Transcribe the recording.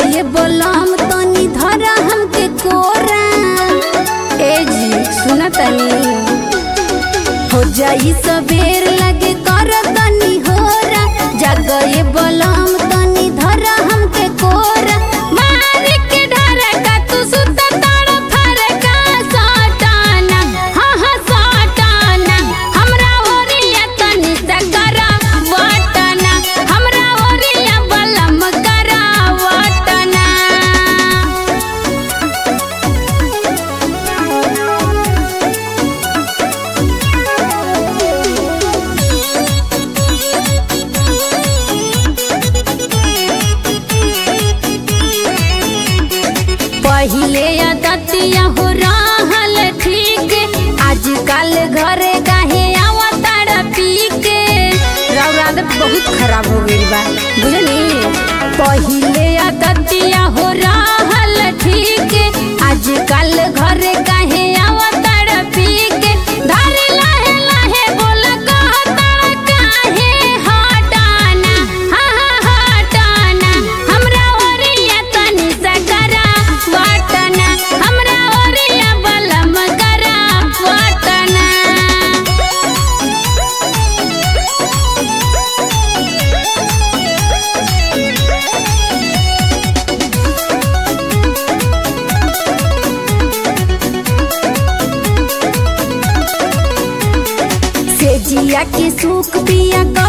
ये बोलम तनी धरा हमके कोरा ए जी सुना तनी हो जाई सबेर लगे कर तनी होरा जग ये बोलम तनी धरा हमके कोरा मार के डर का तू सुत तड़ फर का सटाना हाँ हाँ सटाना हमरा ओरिया तनी सकरा वटना हमरा ओरिया बलम करा वटना पहिले दतिया हो रहल ठीक आजकल घरे काहे आवतार पी के राव आदत बहुत खराब हो गई बा बुझनी पहिले दतिया हो रहल ठीक आजकल घरे काहे आवतार पी के धारे लाहे लाहे बोल कहता काहे हटाना हाँ हाँ हटाना हमरा ओरिया तनी सकरा वटना हमरा ओरिया बलम करा वटना से जिया के सुख पिया